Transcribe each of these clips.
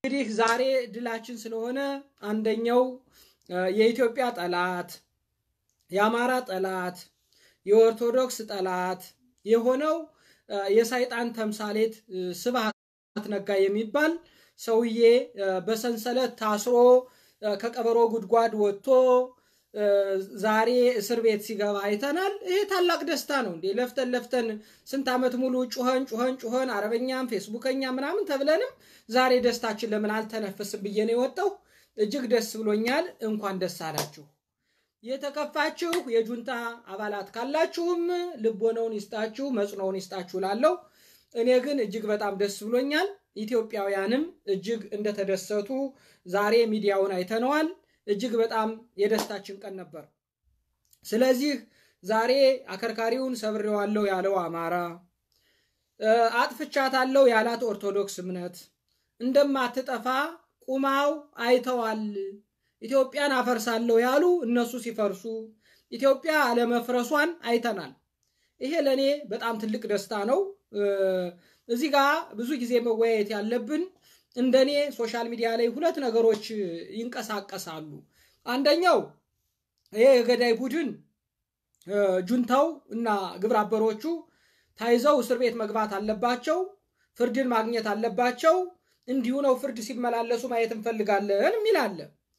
እንግዲህ ዛሬ ድላችን ስለሆነ አንደኛው የኢትዮጵያ ጠላት፣ የአማራ ጠላት፣ የኦርቶዶክስ ጠላት የሆነው የሰይጣን ተምሳሌት ስብሐት ነጋ የሚባል ሰውዬ በሰንሰለት ታስሮ ከቀበሮ ጉድጓድ ወጥቶ ዛሬ እስር ቤት ሲገባ አይተናል። ይሄ ታላቅ ደስታ ነው እንዴ! ለፍተን ለፍተን ስንት ዓመት ሙሉ ጩኸን ጩኸን ጩኸን አረበኛም ፌስቡከኛ ምናምን ተብለንም ዛሬ ደስታችን ለምን አልተነፍስም ብዬ ነው የወጣው። እጅግ ደስ ብሎኛል። እንኳን ደስ አላችሁ። የተከፋችሁ የጁንታ አባላት ካላችሁም ልቦናውን ይስጣችሁ፣ መጽኖውን ይስጣችሁ ላለው እኔ ግን እጅግ በጣም ደስ ብሎኛል። ኢትዮጵያውያንም እጅግ እንደተደሰቱ ዛሬ ሚዲያውን አይተነዋል። እጅግ በጣም የደስታችን ቀን ነበር። ስለዚህ ዛሬ አከርካሪውን ሰብሬዋለሁ ያለው አማራ፣ አጥፍቻታለሁ ያላት ኦርቶዶክስ እምነት እንደማትጠፋ ቁማው አይተዋል። ኢትዮጵያን አፈርሳለሁ ያሉ እነሱ ሲፈርሱ ኢትዮጵያ አለመፍረሷን አይተናል። ይሄ ለእኔ በጣም ትልቅ ደስታ ነው። እዚህ ጋር ብዙ ጊዜ መወያየት ያለብን እንደኔ ሶሻል ሚዲያ ላይ ሁለት ነገሮች ይንቀሳቀሳሉ። አንደኛው ይሄ የገዳይ ቡድን ጁንታው እና ግብረ አበሮቹ ታይዘው እስር ቤት መግባት አለባቸው፣ ፍርድን ማግኘት አለባቸው፣ እንዲሁ ነው ፍርድ ሲመላለሱ ማየት እንፈልጋለን የሚል አለ።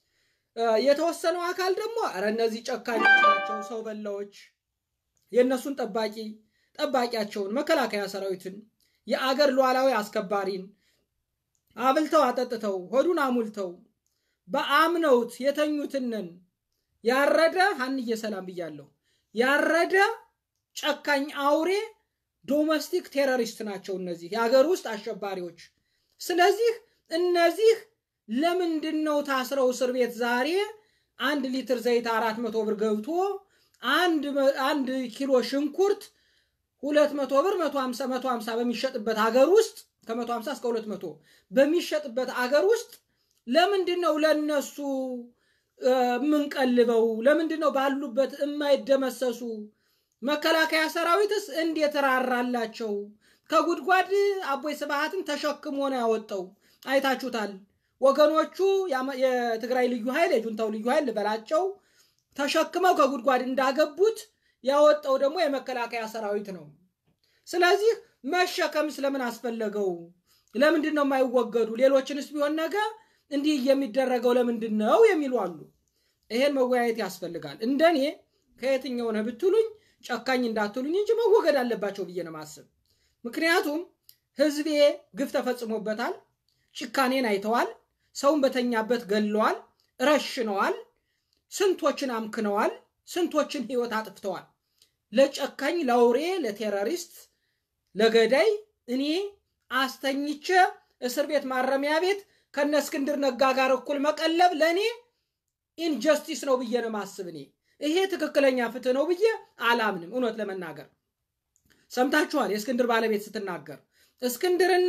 የተወሰነው አካል ደግሞ ኧረ እነዚህ ጨካኞች ናቸው፣ ሰው በላዎች፣ የእነሱን ጠባቂ ጠባቂያቸውን መከላከያ ሰራዊትን የአገር ሉዓላዊ አስከባሪን አብልተው አጠጥተው ሆዱን አሙልተው በአምነውት የተኙትንን ያረደ ሀንዬ ሰላም ብያለሁ። ያረደ ጨካኝ አውሬ ዶሜስቲክ ቴሮሪስት ናቸው እነዚህ የሀገር ውስጥ አሸባሪዎች። ስለዚህ እነዚህ ለምንድን ነው ታስረው እስር ቤት ዛሬ አንድ ሊትር ዘይት አራት መቶ ብር ገብቶ አንድ ኪሎ ሽንኩርት ሁለት መቶ ብር መቶ ሀምሳ መቶ ሀምሳ በሚሸጥበት ሀገር ውስጥ ከመቶ ሀምሳ እስከ ሁለት መቶ በሚሸጥበት አገር ውስጥ ለምንድን ነው ለነሱ የምንቀልበው? ለምንድን ነው ባሉበት የማይደመሰሱ? መከላከያ ሰራዊትስ እንዴት ራራላቸው? ከጉድጓድ አቦይ ስብሃትን ተሸክሞ ነው ያወጣው። አይታችሁታል። ወገኖቹ የትግራይ ልዩ ኃይል የጁንታው ልዩ ኃይል ልበላቸው ተሸክመው ከጉድጓድ እንዳገቡት ያወጣው ደግሞ የመከላከያ ሰራዊት ነው። ስለዚህ መሸከም ስለምን አስፈለገው? ለምንድን ነው የማይወገዱ? ሌሎችንስ ቢሆን ነገ እንዲህ የሚደረገው ለምንድን ነው የሚሉ አሉ። ይሄን መወያየት ያስፈልጋል። እንደኔ ከየትኛው ነህ ብትሉኝ ጨካኝ እንዳትሉኝ እንጂ መወገድ አለባቸው ብዬ ነው ማስብ። ምክንያቱም ህዝቤ ግፍ ተፈጽሞበታል። ጭካኔን አይተዋል። ሰውን በተኛበት ገለዋል፣ ረሽነዋል፣ ስንቶችን አምክነዋል፣ ስንቶችን ህይወት አጥፍተዋል። ለጨካኝ ለአውሬ ለቴሮሪስት ለገዳይ እኔ አስተኝቼ እስር ቤት ማረሚያ ቤት ከነ እስክንድር ነጋ ጋር እኩል መቀለብ ለእኔ ኢንጀስቲስ ነው ብዬ ነው ማስብ። እኔ ይሄ ትክክለኛ ፍትህ ነው ብዬ አላምንም። እውነት ለመናገር ሰምታችኋል። የእስክንድር ባለቤት ስትናገር እስክንድርና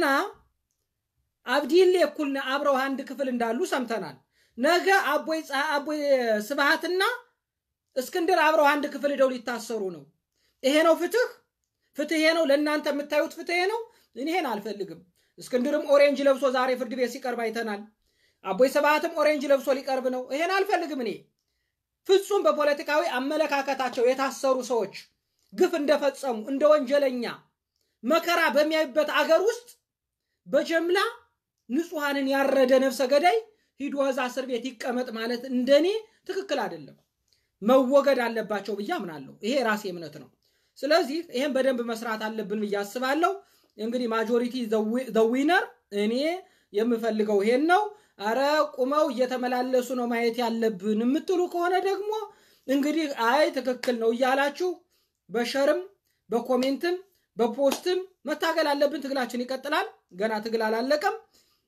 አብዲሌ እኩል አብረው አንድ ክፍል እንዳሉ ሰምተናል። ነገ አቦይ ስብሃትና እስክንድር አብረው አንድ ክፍል ሄደው ሊታሰሩ ነው። ይሄ ነው ፍትህ? ፍትህ ይሄ ነው? ለእናንተ የምታዩት ፍትህ ነው? ይሄን አልፈልግም። እስክንድርም ኦሬንጅ ለብሶ ዛሬ ፍርድ ቤት ሲቀርብ አይተናል። አቦይ ስብሃትም ኦሬንጅ ለብሶ ሊቀርብ ነው። ይሄን አልፈልግም። እኔ ፍጹም በፖለቲካዊ አመለካከታቸው የታሰሩ ሰዎች ግፍ እንደፈጸሙ እንደ ወንጀለኛ መከራ በሚያዩበት አገር ውስጥ በጀምላ ንጹሐንን ያረደ ነፍሰ ገዳይ ሂዶ እዛ እስር ቤት ይቀመጥ ማለት እንደኔ ትክክል አይደለም። መወገድ አለባቸው ብዬ አምናለሁ። ይሄ የራሴ እምነት ነው። ስለዚህ ይሄን በደንብ መስራት አለብን ብዬ አስባለሁ። እንግዲህ ማጆሪቲ ዘዊነር እኔ የምፈልገው ይሄን ነው። አረ ቁመው እየተመላለሱ ነው ማየት ያለብን የምትሉ ከሆነ ደግሞ እንግዲህ አይ ትክክል ነው እያላችሁ በሸርም በኮሜንትም በፖስትም መታገል አለብን። ትግላችን ይቀጥላል። ገና ትግል አላለቀም።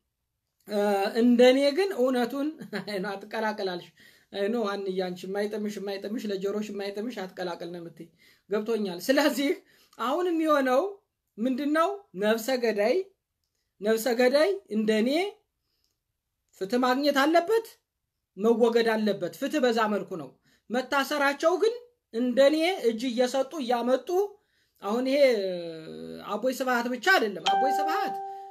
እንደኔ ግን እውነቱን አትቀላቀላልሽ ኖ አንዬ አንቺ የማይጥምሽ የማይጥምሽ ለጆሮሽ የማይጥምሽ አትቀላቅል ነው የምትይ ገብቶኛል። ስለዚህ አሁን የሚሆነው ምንድን ነው? ነፍሰ ገዳይ ነፍሰ ገዳይ እንደኔ ፍትህ ማግኘት አለበት፣ መወገድ አለበት። ፍትህ በዛ መልኩ ነው። መታሰራቸው ግን እንደኔ እጅ እየሰጡ እያመጡ አሁን ይሄ አቦይ ስብሃት ብቻ አይደለም። አቦይ ስብሃት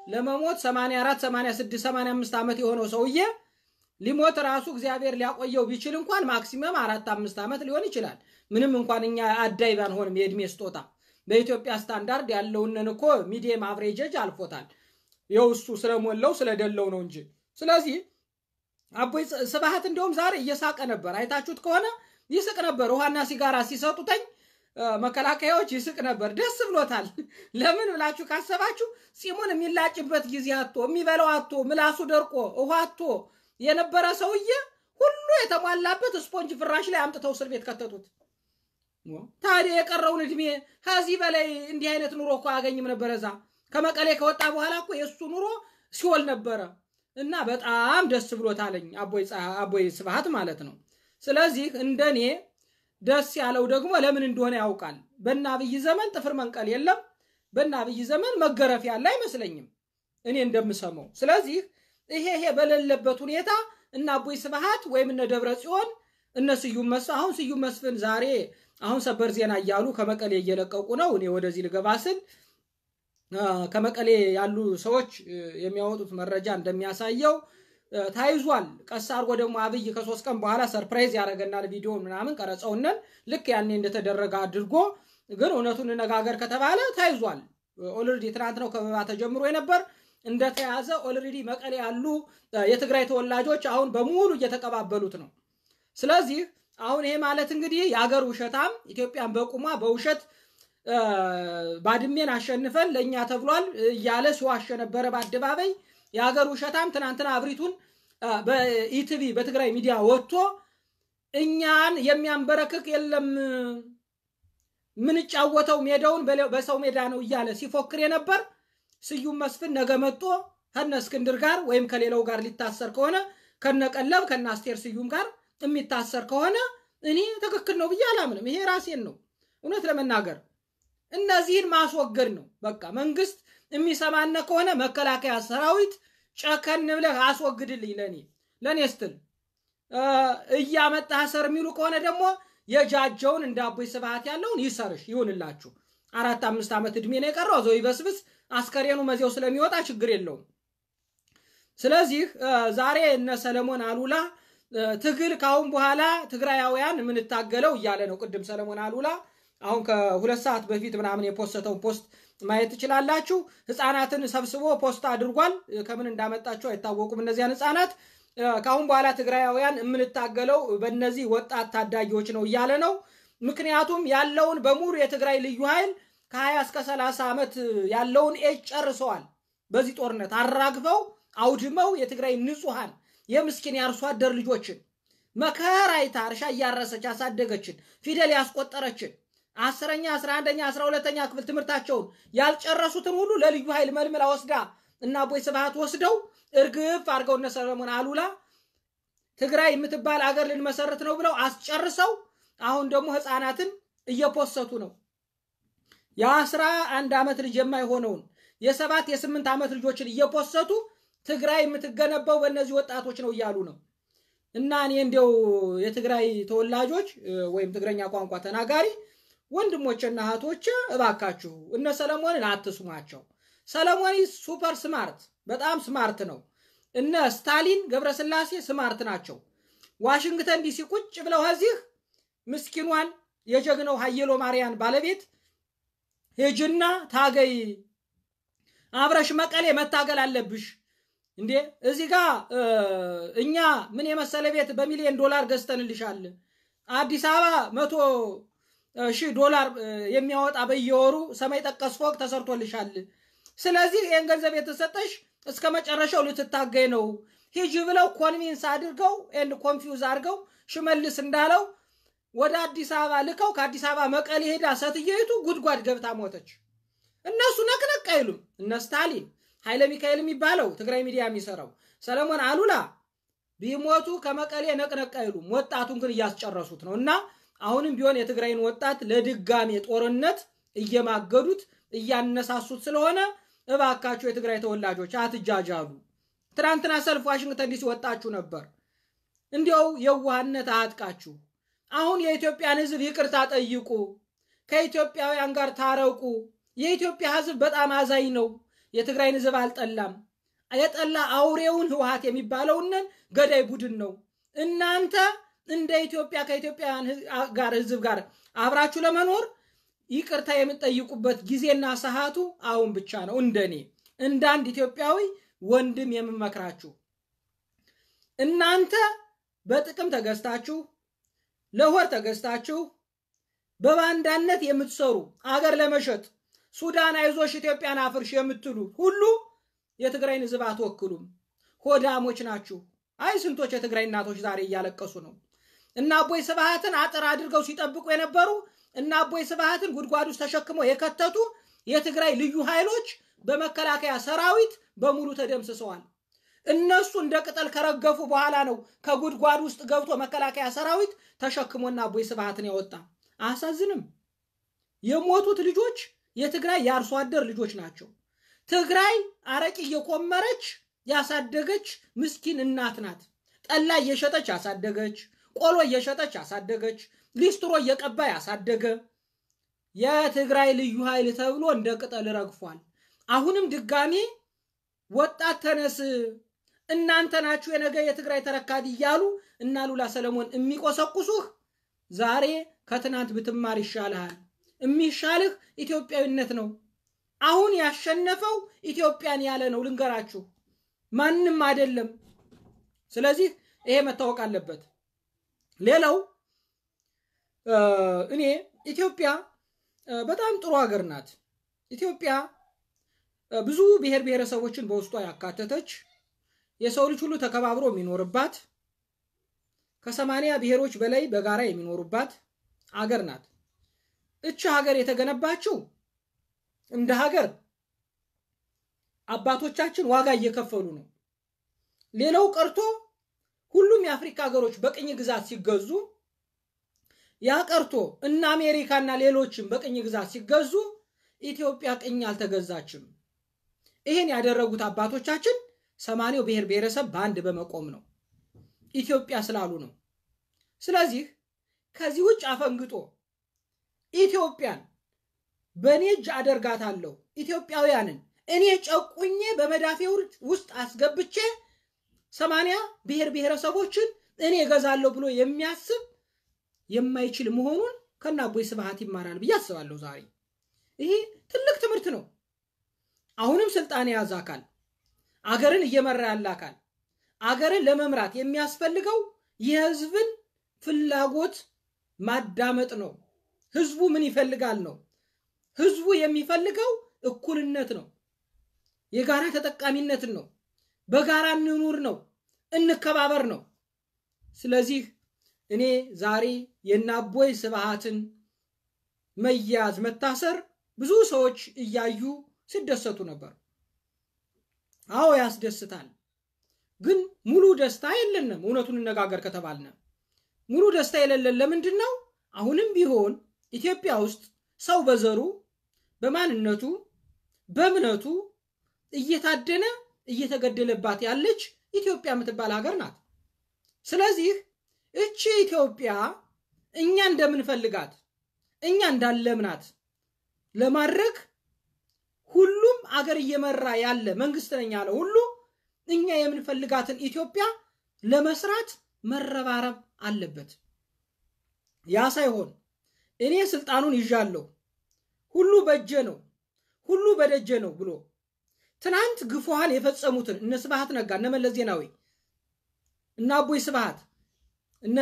ለመሞት 84 86 85 ዓመት የሆነው ሰውዬ ሊሞት ራሱ እግዚአብሔር ሊያቆየው ቢችል እንኳን ማክሲመም አራት አምስት ዓመት ሊሆን ይችላል። ምንም እንኳን እኛ አዳይ ባንሆንም የእድሜ ስጦታ በኢትዮጵያ ስታንዳርድ ያለውንን እኮ ሚዲየም አቭሬጀጅ አልፎታል። ይኸው እሱ ስለሞላው ስለደለው ነው እንጂ። ስለዚህ አቦይ ስብሃት እንደውም ዛሬ እየሳቀ ነበር። አይታችሁት ከሆነ ይስቅ ነበር። ውሃና ሲጋራ ሲሰጡተኝ መከላከያዎች ይስቅ ነበር። ደስ ብሎታል። ለምን ብላችሁ ካሰባችሁ ፂሙን የሚላጭበት ጊዜ አቶ የሚበላው አቶ ምላሱ ደርቆ ውሃ አቶ የነበረ ሰውዬ ሁሉ የተሟላበት ስፖንጅ ፍራሽ ላይ አምጥተው እስር ቤት ከተቱት። ታዲያ የቀረውን እድሜ ከዚህ በላይ እንዲህ አይነት ኑሮ እኮ አያገኝም ነበረ። እዛ ከመቀሌ ከወጣ በኋላ እኮ የእሱ ኑሮ ሲኦል ነበረ እና በጣም ደስ ብሎታለኝ አቦይ ስብሃት ማለት ነው። ስለዚህ እንደኔ ደስ ያለው ደግሞ ለምን እንደሆነ ያውቃል። በእነ አብይ ዘመን ጥፍር መንቀል የለም። በእነ አብይ ዘመን መገረፍ ያለ አይመስለኝም እኔ እንደምሰማው። ስለዚህ ይሄ ይሄ በሌለበት ሁኔታ እነ አቦይ ስብሃት ወይም እነ ደብረ ጽዮን እነ ስዩም መስፍን አሁን ስዩም መስፍን ዛሬ አሁን ሰበር ዜና እያሉ ከመቀሌ እየለቀቁ ነው። እኔ ወደዚህ ልገባ ስል ከመቀሌ ያሉ ሰዎች የሚያወጡት መረጃ እንደሚያሳየው ታይዟል። ቀስ አድርጎ ደግሞ አብይ ከሶስት ቀን በኋላ ሰርፕራይዝ ያደረገናል ቪዲዮ ምናምን ቀረጸውነን ልክ ያኔ እንደተደረገ አድርጎ ግን እውነቱን ነጋገር ከተባለ ታይዟል። ኦልሬዲ ትናንት ነው ከበባ ተጀምሮ የነበር እንደተያዘ ኦልሬዲ መቀሌ ያሉ የትግራይ ተወላጆች አሁን በሙሉ እየተቀባበሉት ነው። ስለዚህ አሁን ይሄ ማለት እንግዲህ የአገር ውሸታም ኢትዮጵያን በቁሟ በውሸት ባድሜን አሸንፈን ለእኛ ተብሏል እያለ ሲዋሸ ነበረ በአደባባይ የሀገር ውሸታም ትናንትና አብሪቱን በኢቲቪ በትግራይ ሚዲያ ወጥቶ እኛን የሚያንበረክክ የለም ምንጫወተው ሜዳውን በሰው ሜዳ ነው እያለ ሲፎክር የነበር ስዩም መስፍን ነገ መጦ ከነ እስክንድር ጋር ወይም ከሌላው ጋር ሊታሰር ከሆነ ከነ ቀለብ ከነ አስቴር ስዩም ጋር የሚታሰር ከሆነ እኔ ትክክል ነው ብዬ አላምንም። ይሄ ራሴን ነው እውነት ለመናገር እነዚህን ማስወገድ ነው በቃ መንግስት የሚሰማነ ከሆነ መከላከያ ሰራዊት ጨከን ብለህ አስወግድልኝ። ለእኔ ለእኔ ስትል እያመጣህ ሰር የሚሉ ከሆነ ደግሞ የጃጀውን እንደ አቦይ ስብሃት ያለውን ይሰርሽ ይሁንላችሁ። አራት አምስት ዓመት ዕድሜ ነው የቀረው። ዘው ይበስብስ አስከሬኑ መዚያው ስለሚወጣ ችግር የለውም። ስለዚህ ዛሬ እነ ሰለሞን አሉላ ትግል ካሁን በኋላ ትግራያውያን የምንታገለው እያለ ነው። ቅድም ሰለሞን አሉላ አሁን ከሁለት ሰዓት በፊት ምናምን የፖስተውን ፖስት ማየት ትችላላችሁ። ህፃናትን ሰብስቦ ፖስት አድርጓል። ከምን እንዳመጣቸው አይታወቁም። እነዚያን ህፃናት ከአሁን በኋላ ትግራያውያን የምንታገለው በእነዚህ ወጣት ታዳጊዎች ነው እያለ ነው። ምክንያቱም ያለውን በሙሉ የትግራይ ልዩ ኃይል ከ20 እስከ 30 ዓመት ያለውን ኤጅ ጨርሰዋል። በዚህ ጦርነት አራግፈው አውድመው የትግራይ ንጹሐን የምስኪን የአርሶ አደር ልጆችን መከራ አይታ እርሻ እያረሰች ያሳደገችን ፊደል ያስቆጠረችን አስረኛ አስራ አንደኛ አስራ ሁለተኛ ክፍል ትምህርታቸውን ያልጨረሱትን ሁሉ ለልዩ ኃይል መልምላ ወስዳ እና አቦይ ስብሃት ወስደው እርግፍ አድርገው እነ ሰለሞን አሉላ ትግራይ የምትባል አገር ልንመሰርት ነው ብለው አስጨርሰው አሁን ደግሞ ህፃናትን እየፖሰቱ ነው። የአስራ አንድ ዓመት ልጅ የማይሆነውን የሰባት የስምንት ዓመት ልጆችን እየፖሰቱ ትግራይ የምትገነባው በእነዚህ ወጣቶች ነው እያሉ ነው። እና እኔ እንዲያው የትግራይ ተወላጆች ወይም ትግረኛ ቋንቋ ተናጋሪ ወንድሞችና እህቶች እባካችሁ እነ ሰለሞንን አትስሟቸው። ሰለሞን ሱፐር ስማርት በጣም ስማርት ነው። እነ ስታሊን ገብረስላሴ ስማርት ናቸው። ዋሽንግተን ዲሲ ቁጭ ብለው እዚህ ምስኪኗን የጀግነው ሀየሎ ማርያን ባለቤት ሄጅና ታገይ አብረሽ መቀሌ መታገል አለብሽ እንዴ እዚህ ጋር እኛ ምን የመሰለ ቤት በሚሊዮን ዶላር ገዝተንልሻል። አዲስ አበባ መቶ ሺህ ዶላር የሚያወጣ በየወሩ ሰማይ ጠቀስ ፎቅ ተሰርቶልሻል። ስለዚህ ይህን ገንዘብ የተሰጠሽ እስከ መጨረሻው ልትታገይ ነው። ሂጂ ብለው ኮንቪንስ አድርገው ኤንድ ኮንፊውዝ አድርገው ሽመልስ እንዳለው ወደ አዲስ አበባ ልከው ከአዲስ አበባ መቀሌ ሄዳ ሴትየይቱ ጉድጓድ ገብታ ሞተች። እነሱ ነቅነቅ አይሉም። እነ ስታሊን ኃይለ ሚካኤል የሚባለው ትግራይ ሚዲያ የሚሰራው ሰለሞን አሉላ ቢሞቱ ከመቀሌ ነቅነቅ አይሉም። ወጣቱን ግን እያስጨረሱት ነው እና አሁንም ቢሆን የትግራይን ወጣት ለድጋሜ ጦርነት እየማገዱት እያነሳሱት ስለሆነ እባካችሁ የትግራይ ተወላጆች አትጃጃሉ። ትናንትና ሰልፍ ዋሽንግተን ዲሲ ወጣችሁ ነበር። እንዲያው የዋህነት አያጥቃችሁ። አሁን የኢትዮጵያን ሕዝብ ይቅርታ ጠይቁ። ከኢትዮጵያውያን ጋር ታረቁ። የኢትዮጵያ ሕዝብ በጣም አዛኝ ነው። የትግራይን ህዝብ አልጠላም። የጠላ አውሬውን ህወሓት የሚባለውንን ገዳይ ቡድን ነው። እናንተ እንደ ኢትዮጵያ ከኢትዮጵያውያን ጋር ህዝብ ጋር አብራችሁ ለመኖር ይቅርታ የምትጠይቁበት ጊዜና ሰዓቱ አሁን ብቻ ነው። እንደኔ እንደ አንድ ኢትዮጵያዊ ወንድም የምመክራችሁ እናንተ በጥቅም ተገዝታችሁ ለሆር ተገዝታችሁ በባንዳነት የምትሰሩ አገር ለመሸጥ ሱዳን አይዞሽ ኢትዮጵያን አፍርሽ የምትሉ ሁሉ የትግራይን ህዝብ አትወክሉም። ሆዳሞች ናችሁ። አይ ስንቶች የትግራይ እናቶች ዛሬ እያለቀሱ ነው። እና አቦይ ስብሃትን አጥር አድርገው ሲጠብቁ የነበሩ እና አቦይ ስብሃትን ጉድጓድ ውስጥ ተሸክመው የከተቱ የትግራይ ልዩ ኃይሎች በመከላከያ ሰራዊት በሙሉ ተደምስሰዋል። እነሱ እንደ ቅጠል ከረገፉ በኋላ ነው ከጉድጓድ ውስጥ ገብቶ መከላከያ ሰራዊት ተሸክሞና አቦይ ስብሃትን ያወጣ። አያሳዝንም? የሞቱት ልጆች የትግራይ የአርሶ አደር ልጆች ናቸው። ትግራይ አረቂ እየቆመረች ያሳደገች ምስኪን እናት ናት። ጠላ እየሸጠች ያሳደገች፣ ቆሎ እየሸጠች ያሳደገች፣ ሊስትሮ እየቀባ ያሳደገ የትግራይ ልዩ ኃይል ተብሎ እንደ ቅጠል ረግፏል። አሁንም ድጋሜ ወጣት ተነስ፣ እናንተ ናችሁ የነገ የትግራይ ተረካቢ እያሉ እና ሉላ ሰለሞን የሚቆሰቁሱህ ዛሬ ከትናንት ብትማር ይሻልሃል። የሚሻልህ ኢትዮጵያዊነት ነው። አሁን ያሸነፈው ኢትዮጵያን ያለ ነው። ልንገራችሁ፣ ማንም አይደለም። ስለዚህ ይሄ መታወቅ አለበት። ሌላው እኔ ኢትዮጵያ በጣም ጥሩ ሀገር ናት። ኢትዮጵያ ብዙ ብሔር ብሔረሰቦችን በውስጧ ያካተተች የሰው ልጅ ሁሉ ተከባብሮ የሚኖርባት ከሰማንያ ብሔሮች በላይ በጋራ የሚኖሩባት አገር ናት። እች ሀገር የተገነባችው እንደ ሀገር አባቶቻችን ዋጋ እየከፈሉ ነው። ሌላው ቀርቶ ሁሉም የአፍሪካ ሀገሮች በቅኝ ግዛት ሲገዙ ያ ቀርቶ እነ አሜሪካና ሌሎችም በቅኝ ግዛት ሲገዙ ኢትዮጵያ ቅኝ አልተገዛችም። ይህን ያደረጉት አባቶቻችን ሰማንያው ብሔር ብሔረሰብ በአንድ በመቆም ነው፣ ኢትዮጵያ ስላሉ ነው። ስለዚህ ከዚህ ውጭ አፈንግጦ ኢትዮጵያን በእኔ እጅ አደርጋታለሁ፣ ኢትዮጵያውያንን እኔ ጨቁኜ በመዳፌ ውስጥ አስገብቼ ሰማንያ ብሔር ብሔረሰቦችን እኔ እገዛለሁ ብሎ የሚያስብ የማይችል መሆኑን ከነ አቦይ ስብሃት ይማራል ብዬ አስባለሁ። ዛሬ ይሄ ትልቅ ትምህርት ነው። አሁንም ስልጣን የያዘ አካል አገርን እየመራ ያለ አካል አገርን ለመምራት የሚያስፈልገው የህዝብን ፍላጎት ማዳመጥ ነው። ህዝቡ ምን ይፈልጋል ነው። ህዝቡ የሚፈልገው እኩልነት ነው። የጋራ ተጠቃሚነትን ነው። በጋራ እንኑር ነው። እንከባበር ነው። ስለዚህ እኔ ዛሬ የአቦይ ስብሃትን መያዝ መታሰር ብዙ ሰዎች እያዩ ሲደሰቱ ነበር። አዎ ያስደስታል። ግን ሙሉ ደስታ የለንም። እውነቱን እነጋገር ከተባልነ ሙሉ ደስታ የሌለን ለምንድን ነው? አሁንም ቢሆን ኢትዮጵያ ውስጥ ሰው በዘሩ በማንነቱ በእምነቱ እየታደነ እየተገደለባት ያለች ኢትዮጵያ የምትባል ሀገር ናት። ስለዚህ እቺ ኢትዮጵያ እኛ እንደምንፈልጋት እኛ እንዳለምናት ለማድረግ ሁሉም አገር እየመራ ያለ መንግስት ነኝ ያለ ሁሉ እኛ የምንፈልጋትን ኢትዮጵያ ለመስራት መረባረብ አለበት። ያ ሳይሆን እኔ ስልጣኑን ይዣለሁ፣ ሁሉ በእጄ ነው፣ ሁሉ በደጀ ነው ብሎ ትናንት ግፉሃን የፈጸሙትን እነ ስብሃት ነጋ፣ እነ መለስ ዜናዊ፣ እነ አቦይ ስብሃት፣ እነ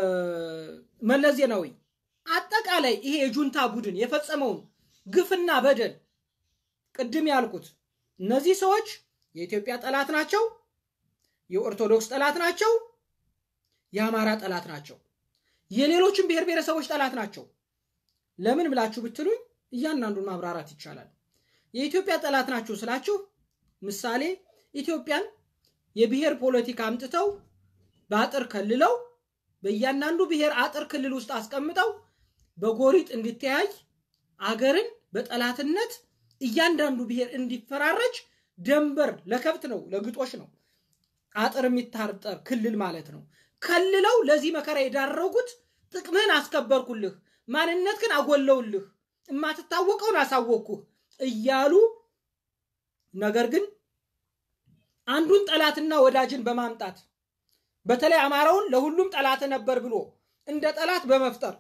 መለስ ዜናዊ አጠቃላይ ይሄ የጁንታ ቡድን የፈጸመውን ግፍና በደል ቅድም ያልኩት እነዚህ ሰዎች የኢትዮጵያ ጠላት ናቸው፣ የኦርቶዶክስ ጠላት ናቸው፣ የአማራ ጠላት ናቸው፣ የሌሎችም ብሔር ብሔረሰቦች ጠላት ናቸው። ለምን ብላችሁ ብትሉኝ እያንዳንዱን ማብራራት ይቻላል። የኢትዮጵያ ጠላት ናችሁ ስላችሁ ምሳሌ ኢትዮጵያን የብሔር ፖለቲካ አምጥተው በአጥር ከልለው በእያንዳንዱ ብሔር አጥር ክልል ውስጥ አስቀምጠው በጎሪጥ እንዲተያይ አገርን በጠላትነት እያንዳንዱ ብሔር እንዲፈራረጅ ደንበር ለከብት ነው ለግጦሽ ነው አጥር የሚታጠር ክልል ማለት ነው። ከልለው ለዚህ መከራ የዳረጉት ጥቅምህን አስከበርኩልህ፣ ማንነትህን አጎለውልህ፣ የማትታወቀውን አሳወቅኩህ እያሉ ነገር ግን አንዱን ጠላትና ወዳጅን በማምጣት በተለይ አማራውን ለሁሉም ጠላት ነበር ብሎ እንደ ጠላት በመፍጠር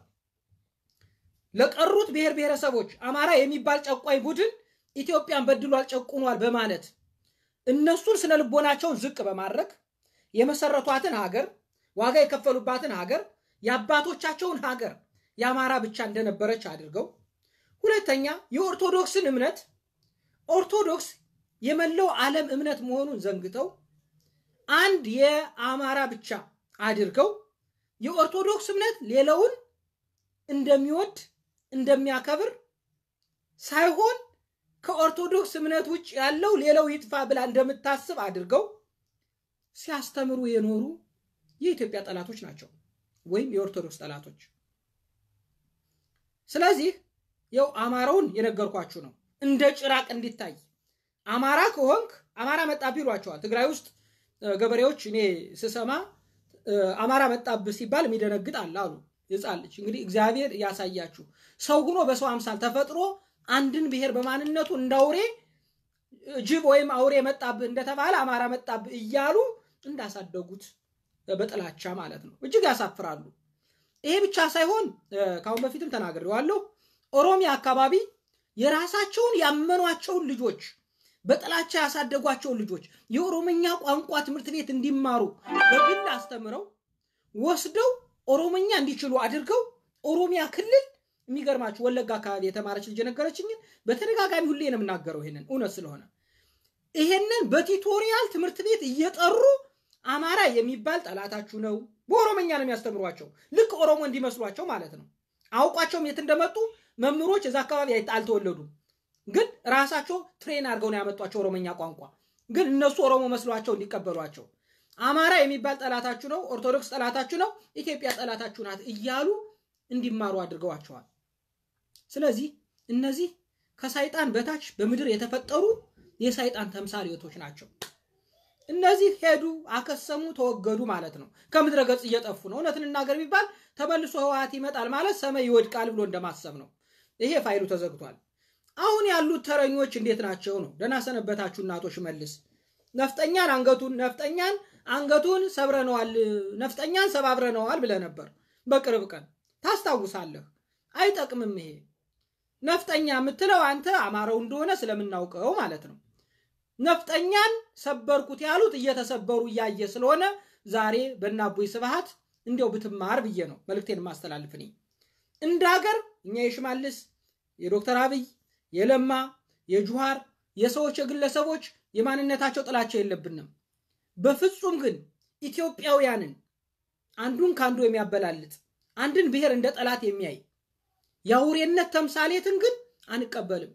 ለቀሩት ብሔር ብሔረሰቦች አማራ የሚባል ጨቋኝ ቡድን ኢትዮጵያን በድሏል፣ ጨቁኗል በማለት እነሱን ስነ ልቦናቸውን ዝቅ በማድረግ የመሰረቷትን ሀገር ዋጋ የከፈሉባትን ሀገር የአባቶቻቸውን ሀገር የአማራ ብቻ እንደነበረች አድርገው፣ ሁለተኛ የኦርቶዶክስን እምነት ኦርቶዶክስ የመላው ዓለም እምነት መሆኑን ዘንግተው አንድ የአማራ ብቻ አድርገው የኦርቶዶክስ እምነት ሌላውን እንደሚወድ እንደሚያከብር ሳይሆን ከኦርቶዶክስ እምነት ውጭ ያለው ሌላው ይጥፋ ብላ እንደምታስብ አድርገው ሲያስተምሩ የኖሩ የኢትዮጵያ ጠላቶች ናቸው፣ ወይም የኦርቶዶክስ ጠላቶች። ስለዚህ ያው አማራውን የነገርኳችሁ ነው፣ እንደ ጭራቅ እንዲታይ አማራ ከሆንክ አማራ መጣብህ ይሏቸዋል። ትግራይ ውስጥ ገበሬዎች እኔ ስሰማ አማራ መጣብህ ሲባል የሚደነግጥ አለ አሉ ሕፃን ልጅ። እንግዲህ እግዚአብሔር ያሳያችሁ። ሰው ሆኖ በሰው አምሳል ተፈጥሮ አንድን ብሔር በማንነቱ እንዳውሬ ጅብ ወይም አውሬ መጣብህ እንደተባለ አማራ መጣብህ እያሉ እንዳሳደጉት በጥላቻ ማለት ነው። እጅግ ያሳፍራሉ። ይሄ ብቻ ሳይሆን ከአሁን በፊትም ተናግሬዋለሁ። ኦሮሚያ አካባቢ የራሳቸውን ያመኗቸውን ልጆች በጥላቻ ያሳደጓቸውን ልጆች የኦሮምኛ ቋንቋ ትምህርት ቤት እንዲማሩ በግል አስተምረው ወስደው ኦሮምኛ እንዲችሉ አድርገው ኦሮሚያ ክልል የሚገርማችሁ ወለጋ አካባቢ የተማረች ልጅ የነገረችኝን በተደጋጋሚ ሁሌ ነው የምናገረው፣ ይሄንን እውነት ስለሆነ ይሄንን በቲቶሪያል ትምህርት ቤት እየጠሩ አማራ የሚባል ጠላታችሁ ነው፣ በኦሮምኛ ነው የሚያስተምሯቸው። ልክ ኦሮሞ እንዲመስሏቸው ማለት ነው። አውቋቸውም የት እንደመጡ መምህሮች እዛ አካባቢ አልተወለዱም፣ ግን ራሳቸው ትሬን አድርገው ነው ያመጧቸው ኦሮምኛ ቋንቋ። ግን እነሱ ኦሮሞ መስሏቸው እንዲቀበሏቸው አማራ የሚባል ጠላታችሁ ነው፣ ኦርቶዶክስ ጠላታችሁ ነው፣ ኢትዮጵያ ጠላታችሁ ናት እያሉ እንዲማሩ አድርገዋቸዋል። ስለዚህ እነዚህ ከሳይጣን በታች በምድር የተፈጠሩ የሳይጣን ተምሳሌቶች ናቸው። እነዚህ ሄዱ፣ አከሰሙ፣ ተወገዱ ማለት ነው። ከምድረ ገጽ እየጠፉ ነው። እውነት እንናገር ቢባል ተመልሶ ህወሓት ይመጣል ማለት ሰማይ ይወድቃል ብሎ እንደማሰብ ነው። ይሄ ፋይሉ ተዘግቷል። አሁን ያሉት ተረኞች እንዴት ናቸው ነው? ደህና ሰነበታችሁ እናቶች መልስ ነፍጠኛን አንገቱን ነፍጠኛን አንገቱን ሰብረነዋል፣ ነፍጠኛን ሰባብረነዋል ብለህ ነበር በቅርብ ቀን ታስታውሳለህ። አይጠቅምም። ይሄ ነፍጠኛ የምትለው አንተ አማራው እንደሆነ ስለምናውቀው ማለት ነው። ነፍጠኛን ሰበርኩት ያሉት እየተሰበሩ እያየ ስለሆነ ዛሬ በእነ አቦይ ስብሃት እንዲያው ብትማር ብዬ ነው መልእክቴን ማስተላልፍ። እኔ እንደ ሀገር እኛ የሽማልስ የዶክተር አብይ የለማ የጁሃር የሰዎች የግለሰቦች የማንነታቸው ጥላቸው የለብንም። በፍጹም ግን ኢትዮጵያውያንን አንዱን ከአንዱ የሚያበላልጥ አንድን ብሔር እንደ ጠላት የሚያይ የአውሬነት ተምሳሌትን ግን አንቀበልም።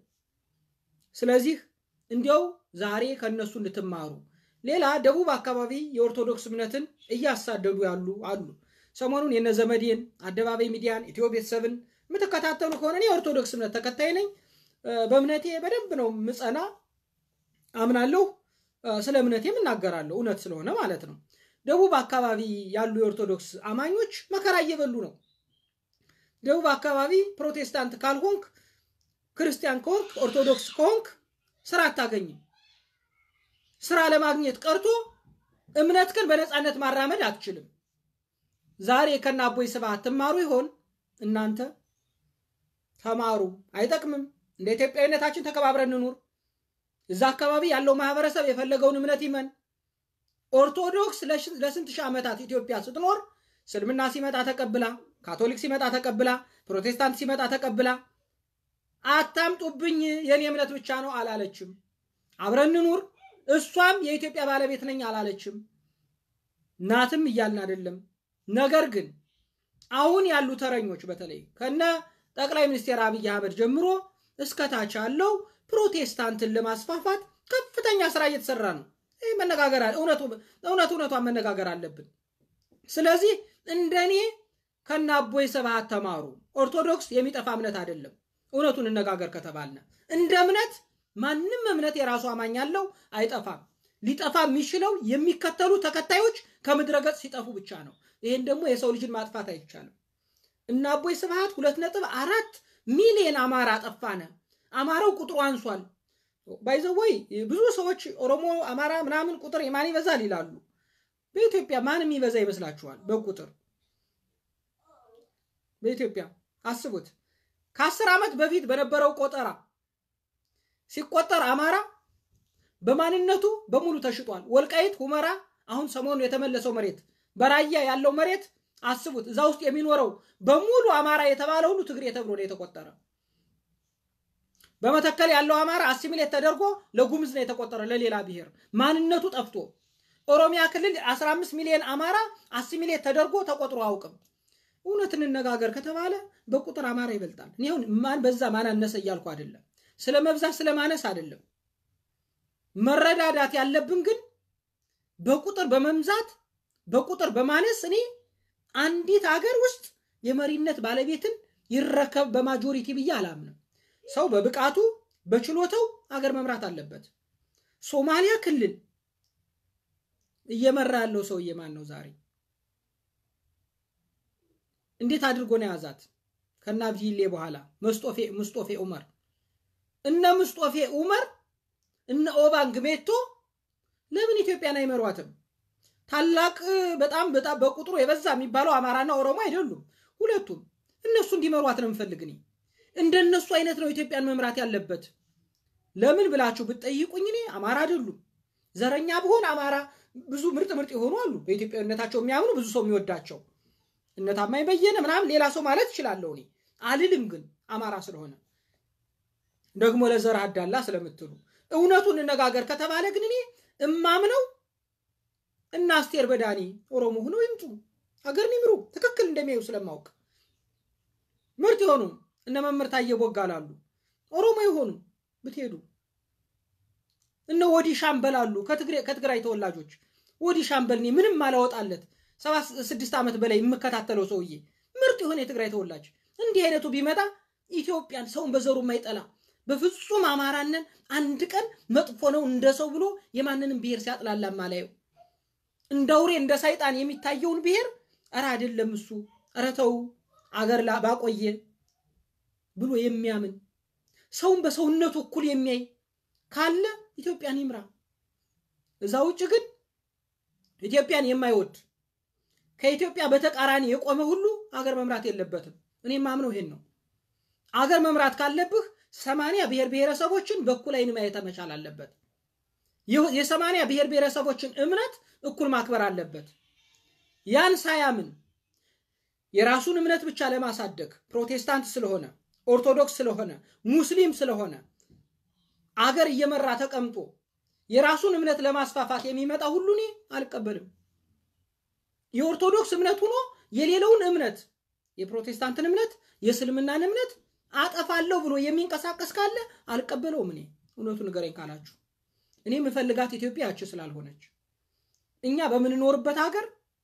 ስለዚህ እንዲያው ዛሬ ከነሱ እንድትማሩ። ሌላ ደቡብ አካባቢ የኦርቶዶክስ እምነትን እያሳደዱ ያሉ አሉ። ሰሞኑን የነ ዘመዴን አደባባይ ሚዲያን ኢትዮ ቤተሰብን የምትከታተሉ ከሆነ እኔ የኦርቶዶክስ እምነት ተከታይ ነኝ። በእምነቴ በደንብ ነው ምጸና፣ አምናለሁ። ስለ እምነቴም እናገራለሁ፣ እውነት ስለሆነ ማለት ነው። ደቡብ አካባቢ ያሉ የኦርቶዶክስ አማኞች መከራ እየበሉ ነው። ደቡብ አካባቢ ፕሮቴስታንት ካልሆንክ፣ ክርስቲያን ከሆንክ፣ ኦርቶዶክስ ከሆንክ ስራ አታገኝም። ስራ ለማግኘት ቀርቶ እምነት ግን በነፃነት ማራመድ አትችልም። ዛሬ ከነ አቦይ ስብሃት ትማሩ ይሆን? እናንተ ተማሩ። አይጠቅምም። እንደ ኢትዮጵያዊነታችን ተከባብረን እንኑር። እዛ አካባቢ ያለው ማህበረሰብ የፈለገውን እምነት ይመን። ኦርቶዶክስ ለስንት ሺህ ዓመታት ኢትዮጵያ ስትኖር እስልምና ሲመጣ ተቀብላ፣ ካቶሊክ ሲመጣ ተቀብላ፣ ፕሮቴስታንት ሲመጣ ተቀብላ አታምጡብኝ የኔ እምነት ብቻ ነው አላለችም። አብረን እንኑር፣ እሷም የኢትዮጵያ ባለቤት ነኝ አላለችም። ናትም እያልን አይደለም። ነገር ግን አሁን ያሉ ተረኞች በተለይ ከነ ጠቅላይ ሚኒስትር አብይ አህመድ ጀምሮ እስከታች ያለው ፕሮቴስታንትን ለማስፋፋት ከፍተኛ ስራ እየተሰራ ነው። ይህ መነጋገር እውነት እውነቷን መነጋገር አለብን። ስለዚህ እንደኔ ከነ አቦይ ስብሃት ተማሩ። ኦርቶዶክስ የሚጠፋ እምነት አይደለም። እውነቱን እነጋገር ከተባልነ እንደ እምነት ማንም እምነት የራሱ አማኝ ያለው አይጠፋም። ሊጠፋ የሚችለው የሚከተሉ ተከታዮች ከምድረ ገጽ ሲጠፉ ብቻ ነው። ይህን ደግሞ የሰው ልጅን ማጥፋት አይቻልም። እና አቦይ ስብሃት ሁለት ነጥብ አራት ሚሊዮን አማራ አጠፋነ። አማራው ቁጥሩ አንሷል። ባይዘወይ ብዙ ሰዎች ኦሮሞ፣ አማራ ምናምን ቁጥር ማን ይበዛል ይላሉ። በኢትዮጵያ ማን የሚበዛ ይመስላችኋል? በቁጥር በኢትዮጵያ አስቡት። ከአስር ዓመት በፊት በነበረው ቆጠራ ሲቆጠር አማራ በማንነቱ በሙሉ ተሽጧል። ወልቃይት፣ ሁመራ፣ አሁን ሰሞኑ የተመለሰው መሬት በራያ ያለው መሬት አስቡት። እዛ ውስጥ የሚኖረው በሙሉ አማራ የተባለ ሁሉ ትግሬ ተብሎ ነው የተቆጠረ። በመተከል ያለው አማራ አሲሚሌት ተደርጎ ለጉምዝ ነው የተቆጠረ፣ ለሌላ ብሔር ማንነቱ ጠፍቶ። ኦሮሚያ ክልል 15 ሚሊዮን አማራ አሲሚሌት ተደርጎ ተቆጥሮ አያውቅም። እውነት እንነጋገር ከተባለ በቁጥር አማራ ይበልጣል። እኔ አሁን ማን በዛ ማን አነሰ እያልኩ አይደለም፣ ስለ መብዛት ስለ ማነስ አይደለም። መረዳዳት ያለብን ግን በቁጥር በመምዛት በቁጥር በማነስ እኔ አንዲት ሀገር ውስጥ የመሪነት ባለቤትን ይረከብ በማጆሪቲ ብዬ አላምንም። ሰው በብቃቱ በችሎታው አገር መምራት አለበት። ሶማሊያ ክልል እየመራ ያለው ሰውዬ ማን ነው ዛሬ? እንዴት አድርጎ ነው የያዛት? ከነ አብዲሌ በኋላ መስጦፌ ምስጦፌ ኡመር እነ ምስጦፌ ኡመር እነ ኦባንግ ሜቶ ለምን ኢትዮጵያን አይመሯትም? ታላቅ በጣም በጣም በቁጥሩ የበዛ የሚባለው አማራና ኦሮሞ አይደሉም ሁለቱም። እነሱ እንዲመሯት ነው የምፈልግ እኔ። እንደነሱ አይነት ነው ኢትዮጵያን መምራት ያለበት። ለምን ብላችሁ ብትጠይቁኝ እኔ አማራ አይደሉም። ዘረኛ ብሆን አማራ ብዙ ምርጥ ምርጥ የሆኑ አሉ፣ በኢትዮጵያዊነታቸው የሚያምኑ ብዙ ሰው የሚወዳቸው እነ ታማኝ በየነ ምናምን ሌላ ሰው ማለት እችላለሁ እኔ አልልም። ግን አማራ ስለሆነ ደግሞ ለዘር አዳላ ስለምትሉ እውነቱን እንነጋገር ከተባለ ግን እኔ እማምነው እና አስቴር በዳኒ ኦሮሞ ሆነው ይምጡ፣ ሀገርን ይምሩ። ትክክል እንደሚያዩ ስለማውቅ ምርጥ የሆኑ እነ መምህር ታዬ ቦጋለ አሉ፣ ኦሮሞ የሆኑ ብትሄዱ እነ ወዲ ሻምበል አሉ፣ ከትግራይ ተወላጆች ወዲ ሻምበል እኔ ምንም አላወጣለት ሰባ ስድስት ዓመት በላይ የምከታተለው ሰውዬ ምርጥ የሆነ የትግራይ ተወላጅ እንዲህ አይነቱ ቢመጣ ኢትዮጵያን ሰውን በዘሩ የማይጠላ በፍጹም አማራንን አንድ ቀን መጥፎ ነው እንደ ሰው ብሎ የማንንም ብሔር ሲያጥላላ ማላየው እንደ አውሬ እንደ ሰይጣን የሚታየውን ብሔር እረ አይደለም እሱ እረ ተው አገር ባቆየ ብሎ የሚያምን ሰውን በሰውነቱ እኩል የሚያይ ካለ ኢትዮጵያን ይምራ። እዛ ውጭ ግን ኢትዮጵያን የማይወድ ከኢትዮጵያ በተቃራኒ የቆመ ሁሉ አገር መምራት የለበትም። እኔ ማምነው ይሄን ነው። አገር መምራት ካለብህ ሰማንያ ብሔር ብሔረሰቦችን በእኩል አይን ማየት መቻል አለበት። የሰማንያ ብሔር ብሔረሰቦችን እምነት እኩል ማክበር አለበት። ያን ሳያምን የራሱን እምነት ብቻ ለማሳደግ ፕሮቴስታንት ስለሆነ ኦርቶዶክስ ስለሆነ ሙስሊም ስለሆነ አገር እየመራ ተቀምጦ የራሱን እምነት ለማስፋፋት የሚመጣ ሁሉ እኔ አልቀበልም። የኦርቶዶክስ እምነት ሆኖ የሌለውን እምነት የፕሮቴስታንትን እምነት የእስልምናን እምነት አጠፋለሁ ብሎ የሚንቀሳቀስ ካለ አልቀበለውም። እኔ እውነቱ ንገረኝ ካላችሁ እኔ የምፈልጋት ኢትዮጵያ ያች ስላልሆነች እኛ በምንኖርበት ሀገር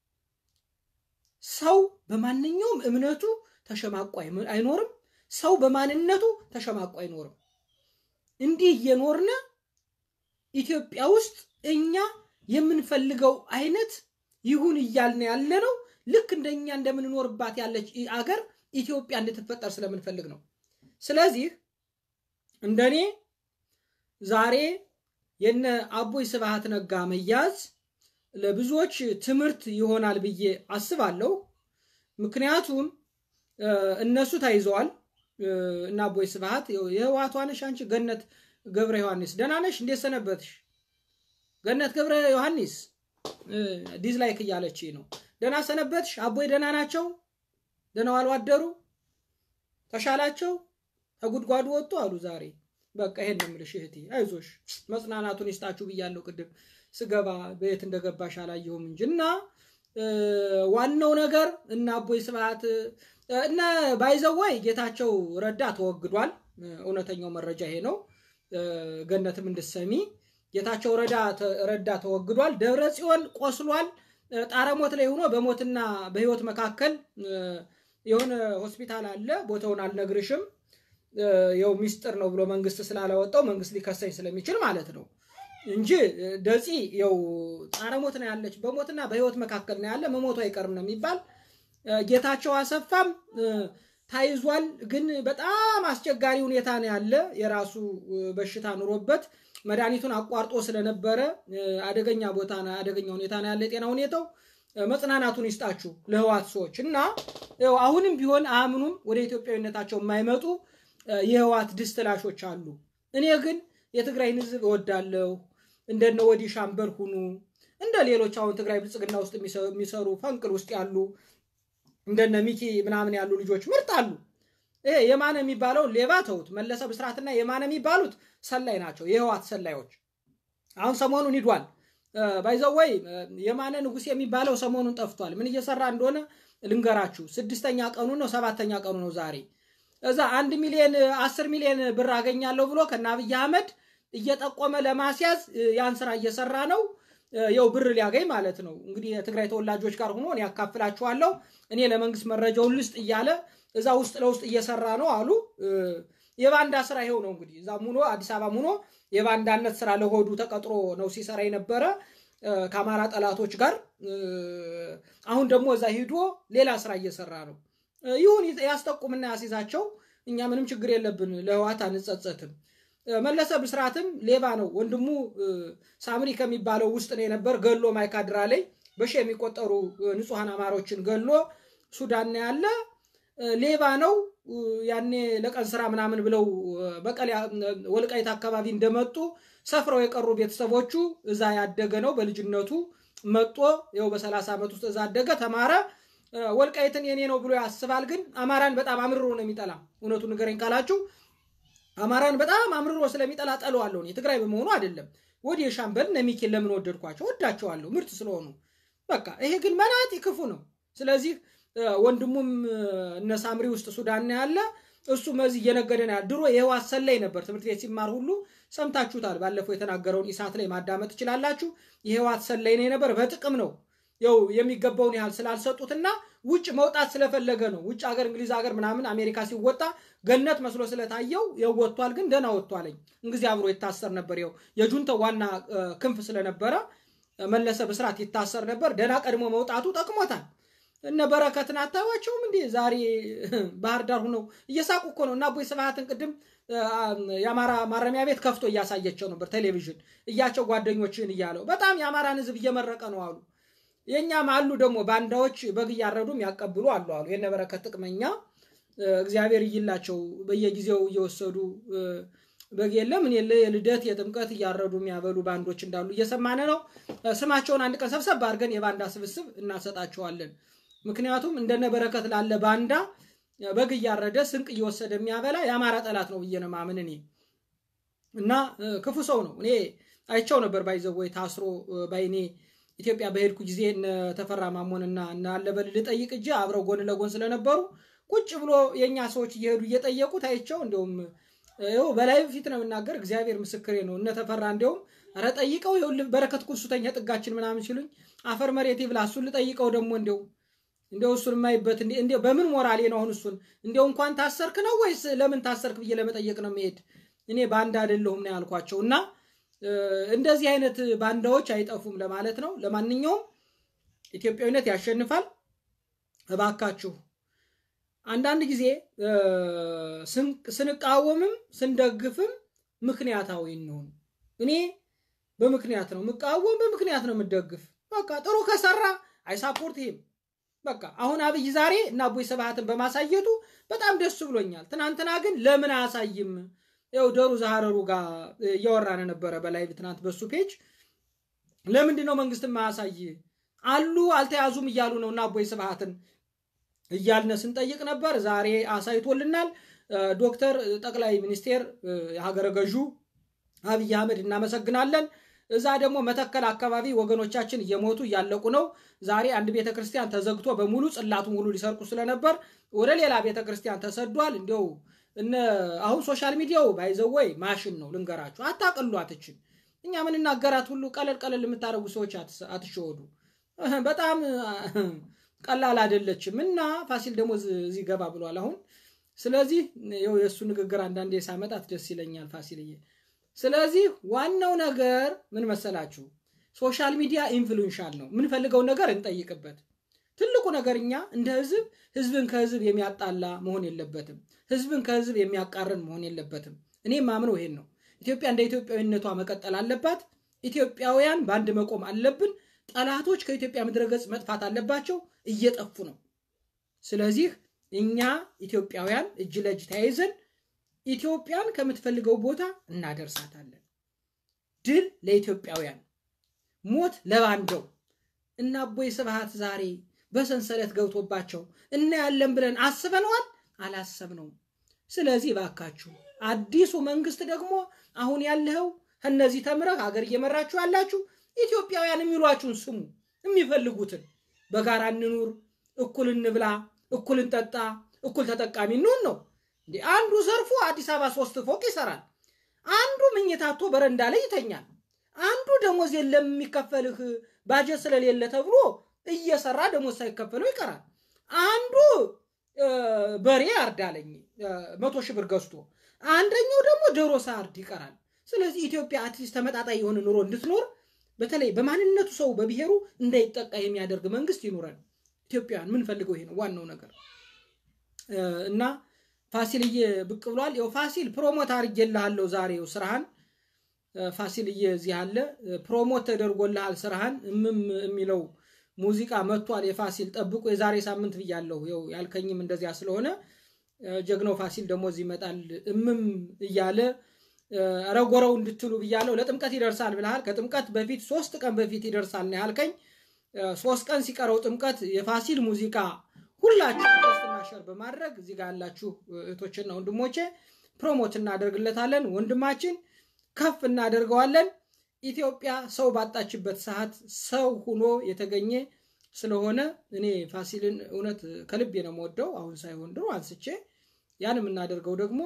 ሰው በማንኛውም እምነቱ ተሸማቆ አይኖርም። ሰው በማንነቱ ተሸማቆ አይኖርም። እንዲህ እየኖርነ ኢትዮጵያ ውስጥ እኛ የምንፈልገው አይነት ይሁን እያልን ያለ ነው። ልክ እንደኛ እንደምንኖርባት ያለች አገር ኢትዮጵያ እንድትፈጠር ስለምንፈልግ ነው። ስለዚህ እንደኔ ዛሬ የነ አቦይ ስብሃት ነጋ መያዝ ለብዙዎች ትምህርት ይሆናል ብዬ አስባለሁ። ምክንያቱም እነሱ ተይዘዋል እና አቦይ ስብሃት የህወሓቷ ነሽ አንቺ ገነት ገብረ ዮሐንስ ደህና ነሽ? እንዴት ሰነበትሽ? ገነት ገብረ ዮሐንስ ዲዝላይክ እያለች ነው። ደህና ሰነበትሽ? አቦይ ደህና ናቸው? ደህና ዋሉ አደሩ? ተሻላቸው? ከጉድጓዱ ወጡ አሉ ዛሬ። በቃ ይሄን ነው የምልሽ እህቴ፣ አይዞሽ መጽናናቱን ይስጣችሁ ብያለሁ። ቅድም ስገባ በየት እንደገባሽ አላየሁም እንጂ እና ዋናው ነገር እና አቦይ ስብሃት እነ ባይዘወይ ጌታቸው ረዳ ተወግዷል። እውነተኛው መረጃ ይሄ ነው። ገነትም እንድሰሚ ጌታቸው ረዳ ተወግዷል። ደብረ ጽዮን ቆስሏል። ጣረሞት ላይ ሆኖ በሞትና በህይወት መካከል የሆነ ሆስፒታል አለ። ቦታውን አልነግርሽም። የው ሚስጥር ነው ብሎ መንግስት ስላላወጣው መንግስት ሊከሰኝ ስለሚችል ማለት ነው እንጂ ደፂ የው ጣረሞት ነው ያለች። በሞትና በህይወቱ መካከል ነው ያለ። መሞቱ አይቀርም ነው የሚባል። ጌታቸው አሰፋም ታይዟል። ግን በጣም አስቸጋሪ ሁኔታ ነው ያለ። የራሱ በሽታ ኑሮበት መድኃኒቱን አቋርጦ ስለነበረ አደገኛ ቦታ አደገኛ ሁኔታ ነው ያለ የጤና ሁኔታው። መጽናናቱን ይስጣችሁ ለህዋት ሰዎች እና አሁንም ቢሆን አያምኑም። ወደ ኢትዮጵያዊነታቸው የማይመጡ የህዋት ድስትላሾች አሉ። እኔ ግን የትግራይን ህዝብ እወዳለሁ። እንደነ ወዲህ ሻምበል ሁኑ እንደ ሌሎች አሁን ትግራይ ብልጽግና ውስጥ የሚሰሩ ፈንቅል ውስጥ ያሉ እንደነ ሚኪ ምናምን ያሉ ልጆች ምርጥ አሉ። ይሄ የማነ የሚባለው ሌባ ተውት። መለሰ ብስራትና የማነ የሚባሉት ሰላይ ናቸው፣ የህዋት ሰላዮች። አሁን ሰሞኑን ሂዷል ባይዘወይ የማነ ንጉሴ የሚባለው ሰሞኑን ጠፍቷል። ምን እየሰራ እንደሆነ ልንገራችሁ። ስድስተኛ ቀኑ ነው፣ ሰባተኛ ቀኑ ነው ዛሬ። እዛ አንድ ሚሊዮን አስር ሚሊዮን ብር አገኛለሁ ብሎ ከነ አብይ አህመድ እየጠቆመ ለማስያዝ ያን ስራ እየሰራ ነው። የው ብር ሊያገኝ ማለት ነው። እንግዲህ የትግራይ ተወላጆች ጋር ሆኖ እኔ ያካፍላችኋለሁ፣ እኔ ለመንግስት መረጃውን ልስጥ እያለ እዛ ውስጥ ለውስጥ እየሰራ ነው አሉ። የባንዳ ስራ ይሄው ነው እንግዲህ እዛ ሙኖ አዲስ አበባ ሙኖ የባንዳነት ስራ ለሆዱ ተቀጥሮ ነው ሲሰራ የነበረ ከአማራ ጠላቶች ጋር። አሁን ደግሞ እዛ ሂዶ ሌላ ስራ እየሰራ ነው። ይሁን ያስጠቁምና ያስይዛቸው፣ እኛ ምንም ችግር የለብን፣ ለህዋት አንጸጸትም። መለሰ ብስራትም ሌባ ነው። ወንድሙ ሳምሪ ከሚባለው ውስጥ ነው የነበር ገሎ ማይካድራ ላይ በሺ የሚቆጠሩ ንጹሐን አማሮችን ገሎ ሱዳን ነው ያለ ሌባ ነው። ያኔ ለቀን ስራ ምናምን ብለው በቀል ወልቃይት አካባቢ እንደመጡ ሰፍረው የቀሩ ቤተሰቦቹ እዛ ያደገ ነው። በልጅነቱ መጦ ይኸው በሰላሳ ዓመት ውስጥ እዛ አደገ፣ ተማረ። ወልቃይትን የኔ ነው ብሎ ያስባል። ግን አማራን በጣም አምርሮ ነው የሚጠላ። እውነቱን ንገረኝ ካላችሁ አማራን በጣም አምርሮ ስለሚጠላ ጠለዋለሁ። የትግራይ በመሆኑ አይደለም። ወዲህ የሻምበል እነ ሚኬን ለምን ወደድኳቸው? ወዳቸዋለሁ ምርጥ ስለሆኑ። በቃ ይሄ ግን መናጢ ክፉ ነው። ስለዚህ ወንድሙም እነ ሳምሪ ውስጥ ሱዳን ያለ እሱ መዚህ እየነገደ ነው ያለ። ድሮ የህዋት ሰላይ ነበር። ትምህርት ቤት ሲማር ሁሉ ሰምታችሁታል። ባለፈው የተናገረውን ኢሳት ላይ ማዳመጥ ትችላላችሁ። የህዋት ሰላይ ነው የነበር። በጥቅም ነው ያው የሚገባውን ያህል ስላልሰጡትና ውጭ መውጣት ስለፈለገ ነው። ውጭ ሀገር እንግሊዝ ሀገር ምናምን አሜሪካ ሲወጣ ገነት መስሎ ስለታየው ያው ወጥቷል። ግን ደህና ወጥቷለኝ። እንጊዜ አብሮ ይታሰር ነበር። ያው የጁንተው ዋና ክንፍ ስለነበረ መለሰ ብስራት ይታሰር ነበር። ደህና ቀድሞ መውጣቱ ጠቅሞታል። እነ በረከትን አታዩዋቸውም እንዴ? ዛሬ ባህር ዳር ሁነው እየሳቁ እኮ ነው። እና አቦይ ስብሃትን ቅድም የአማራ ማረሚያ ቤት ከፍቶ እያሳየቸው ነበር ቴሌቪዥን እያቸው ጓደኞችን እያለው በጣም የአማራን ህዝብ እየመረቀ ነው አሉ። የእኛም አሉ ደግሞ ባንዳዎች በግ እያረዱም ያቀብሉ አሉ አሉ። የነ በረከት ጥቅመኛ እግዚአብሔር እይላቸው በየጊዜው እየወሰዱ በግ የለም እኔ የልደት የጥምቀት እያረዱ የሚያበሉ ባንዶች እንዳሉ እየሰማነ ነው። ስማቸውን አንድ ቀን ሰብሰብ አድርገን የባንዳ ስብስብ እናሰጣቸዋለን። ምክንያቱም እንደነ በረከት ላለ ባንዳ በግ እያረደ ስንቅ እየወሰደ የሚያበላ የአማራ ጠላት ነው ብዬ ነው ማምን እኔ እና ክፉ ሰው ነው። እኔ አይቸው ነበር ባይዘወይ ታስሮ ባይኔ ኢትዮጵያ በሄድኩ ጊዜ እነ ተፈራ ማሞንና እነ አለበል ልጠይቅ እጅ አብረው ጎን ለጎን ስለነበሩ ቁጭ ብሎ የእኛ ሰዎች እየሄዱ እየጠየቁት አይቸው እንዲሁም ይኸው በላይ ፊት ነው የምናገር፣ እግዚአብሔር ምስክሬ ነው። እነ ተፈራ እንዲሁም ኧረ ጠይቀው ይኸውልህ በረከት ኩሱተኛ ጥጋችን ምናምን ሲሉኝ አፈር መሬት ይብላ እሱን ልጠይቀው ደግሞ እንዲው እንዲው እሱን የማይበት እንዲው በምን ሞራሌ ነው አሁን እሱን እንዲው እንኳን ታሰርክ ነው ወይስ ለምን ታሰርክ ብዬ ለመጠየቅ ነው መሄድ እኔ ባንዳ አይደለሁም ነው ያልኳቸው እና እንደዚህ አይነት ባንዳዎች አይጠፉም ለማለት ነው። ለማንኛውም ኢትዮጵያዊነት ያሸንፋል። እባካችሁ አንዳንድ ጊዜ ስንቃወምም ስንደግፍም ምክንያታዊ እንሆን። እኔ በምክንያት ነው የምቃወም፣ በምክንያት ነው የምደግፍ። በቃ ጥሩ ከሰራ አይሳፖርት ይሄም በቃ አሁን አብይ ዛሬ እና አቦይ ስብሃትን በማሳየቱ በጣም ደስ ብሎኛል። ትናንትና ግን ለምን አያሳይም? ያው ደሩ ዛሃረሩ ጋር እያወራን ነበረ በላይ ትናንት በሱ ፔጅ። ለምንድን ነው መንግስት ማያሳይ አሉ አልተያዙም እያሉ ነው እና አቦይ ስብሃትን እያልነ ስንጠይቅ ነበር። ዛሬ አሳይቶልናል። ዶክተር ጠቅላይ ሚኒስቴር የሀገረ ገዡ አብይ አህመድ እናመሰግናለን። እዛ ደግሞ መተከል አካባቢ ወገኖቻችን እየሞቱ እያለቁ ነው። ዛሬ አንድ ቤተ ክርስቲያን ተዘግቶ በሙሉ ጽላቱን ሁሉ ሊሰርቁ ስለነበር ወደ ሌላ ቤተ ክርስቲያን ተሰዷል። እንዲያው እነ አሁን ሶሻል ሚዲያው ባይዘወይ ማሽን ነው ልንገራችሁ። አታቅሉ አትችን እኛ የምንናገራት ሁሉ ቀለል ቀለል የምታደርጉ ሰዎች አትሸወዱ። በጣም ቀላል አይደለችም እና ፋሲል ደግሞ እዚህ ገባ ብሏል አሁን። ስለዚህ የእሱ ንግግር አንዳንዴ ሳመጣት ደስ ይለኛል ፋሲልዬ። ስለዚህ ዋናው ነገር ምን መሰላችሁ? ሶሻል ሚዲያ ኢንፍሉንሻል ነው። የምንፈልገውን ነገር እንጠይቅበት። ትልቁ ነገር እኛ እንደ ህዝብ ህዝብን ከህዝብ የሚያጣላ መሆን የለበትም። ህዝብን ከህዝብ የሚያቃረን መሆን የለበትም። እኔ ማምነው ይሄን ነው። ኢትዮጵያ እንደ ኢትዮጵያዊነቷ መቀጠል አለባት። ኢትዮጵያውያን በአንድ መቆም አለብን። ጠላቶች ከኢትዮጵያ ምድረገጽ መጥፋት አለባቸው። እየጠፉ ነው። ስለዚህ እኛ ኢትዮጵያውያን እጅ ለእጅ ተያይዘን ኢትዮጵያን ከምትፈልገው ቦታ እናደርሳታለን። ድል ለኢትዮጵያውያን፣ ሞት ለባንዳው። እና አቦይ ስብሃት ዛሬ በሰንሰለት ገብቶባቸው እናያለን ብለን አስበነዋል? አላሰብነውም። ስለዚህ ባካችሁ አዲሱ መንግስት ደግሞ አሁን ያለው ከነዚህ ተምረህ ሀገር እየመራችሁ ያላችሁ ኢትዮጵያውያን የሚሏችሁን ስሙ። የሚፈልጉትን በጋራ እንኑር፣ እኩል እንብላ፣ እኩል እንጠጣ፣ እኩል ተጠቃሚ እንሁን ነው እንዴ። አንዱ ዘርፎ አዲስ አበባ ሶስት ፎቅ ይሰራል። አንዱ ምኝታቶ በረንዳ ላይ ይተኛል። አንዱ ደሞዝ የለም የሚከፈልህ ባጀት ስለሌለ ተብሎ እየሰራ ደሞዝ ሳይከፈለው ይቀራል። አንዱ በሬ ያርዳለኝ መቶ ሺህ ብር ገዝቶ፣ አንደኛው ደግሞ ዶሮ ሳርድ ይቀራል። ስለዚህ ኢትዮጵያ አትሊስት ተመጣጣኝ የሆነ ኑሮ እንድትኖር በተለይ በማንነቱ ሰው በብሔሩ እንዳይጠቃ የሚያደርግ መንግስት ይኑረን። ኢትዮጵያውያን ምንፈልገው ይሄ ነው ዋናው ነገር እና ፋሲልዬ ብቅ ብሏል። ያው ፋሲል ፕሮሞት አድርጌልሃለሁ ዛሬው ስራህን ፋሲልዬ እዚህ አለ። ፕሮሞት ተደርጎልሃል ስራህን እምም የሚለው ሙዚቃ መጥቷል። የፋሲል ጠብቁ የዛሬ ሳምንት ብያለሁ። ያው ያልከኝም እንደዚያ ስለሆነ ጀግናው ፋሲል ደግሞ እዚህ ይመጣል እምም እያለ ረጎረው እንድትሉ ብያለሁ። ለጥምቀት ይደርሳል ብልሃል። ከጥምቀት በፊት ሶስት ቀን በፊት ይደርሳል ነው ያልከኝ። ሶስት ቀን ሲቀረው ጥምቀት የፋሲል ሙዚቃ ሁላችሁ ፖስትና ሸር በማድረግ እዚህ ጋር ያላችሁ እህቶችና ወንድሞቼ ፕሮሞት እናደርግለታለን። ወንድማችን ከፍ እናደርገዋለን። ኢትዮጵያ ሰው ባጣችበት ሰዓት ሰው ሁኖ የተገኘ ስለሆነ እኔ ፋሲልን እውነት ከልቤ ነው የምወደው። አሁን ሳይሆን ድሮ አንስቼ ያን የምናደርገው ደግሞ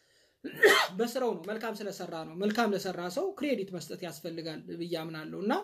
በስራው ነው። መልካም ስለሰራ ነው። መልካም ለሰራ ሰው ክሬዲት መስጠት ያስፈልጋል ብዬ አምናለሁ እና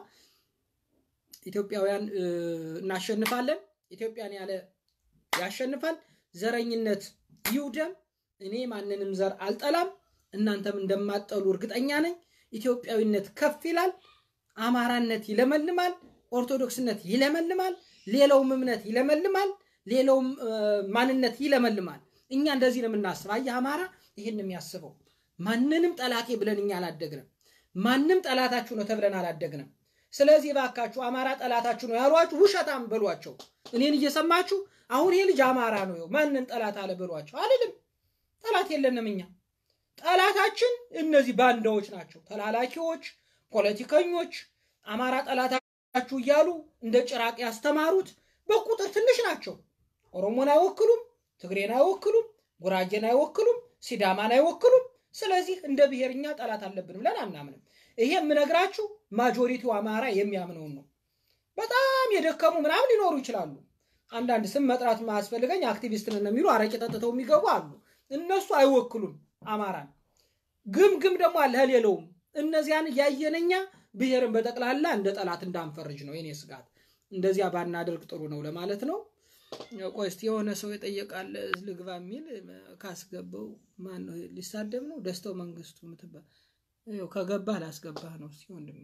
ኢትዮጵያውያን እናሸንፋለን። ኢትዮጵያን ያለ ያሸንፋል። ዘረኝነት ይውደም። እኔ ማንንም ዘር አልጠላም። እናንተም እንደማጠሉ እርግጠኛ ነኝ። ኢትዮጵያዊነት ከፍ ይላል። አማራነት ይለመልማል። ኦርቶዶክስነት ይለመልማል። ሌላውም እምነት ይለመልማል። ሌላውም ማንነት ይለመልማል። እኛ እንደዚህ ነው የምናስብ። አየህ አማራ ይህን የሚያስበው ማንንም ጠላቴ ብለን እኛ አላደግንም። ማንም ጠላታችሁ ነው ተብለን አላደግንም። ስለዚህ ባካችሁ አማራ ጠላታችሁ ነው ያሏችሁ ውሸታም በሏቸው። እኔን እየሰማችሁ አሁን ይሄ ልጅ አማራ ነው ማንን ጠላት አለ በሏቸው። አልልም። ጠላት የለንም እኛ። ጠላታችን እነዚህ ባንዳዎች ናቸው፣ ተላላኪዎች፣ ፖለቲከኞች አማራ ጠላታችሁ እያሉ እንደ ጭራቅ ያስተማሩት በቁጥር ትንሽ ናቸው። ኦሮሞን አይወክሉም፣ ትግሬን አይወክሉም፣ ጉራጌን አይወክሉም፣ ሲዳማን አይወክሉም። ስለዚህ እንደ ብሔርኛ ጠላት አለብን ብለን አናምንም። ይሄ የምነግራችሁ ማጆሪቲው አማራ የሚያምነውን ነው። በጣም የደከሙ ምናምን ሊኖሩ ይችላሉ። አንዳንድ ስም መጥራት ማያስፈልገኝ አክቲቪስት ነን የሚሉ አረቄ ጠጥተው የሚገቡ አሉ። እነሱ አይወክሉም አማራን። ግም ግም ደግሞ አለ ሌለውም። እነዚያን እያየነኛ ብሔርን በጠቅላላ እንደ ጠላት እንዳንፈርጅ ነው የኔ ስጋት። እንደዚያ ባናደርግ ጥሩ ነው ለማለት ነው። ቆይ እስኪ የሆነ ሰው የጠየቃለ ልግባ የሚል ካስገባው ማን ነው? ሊሳደብ ነው ደስተው መንግስቱ ምትባል ከገባህ ላስገባህ ነው። እስኪ ወንድሜ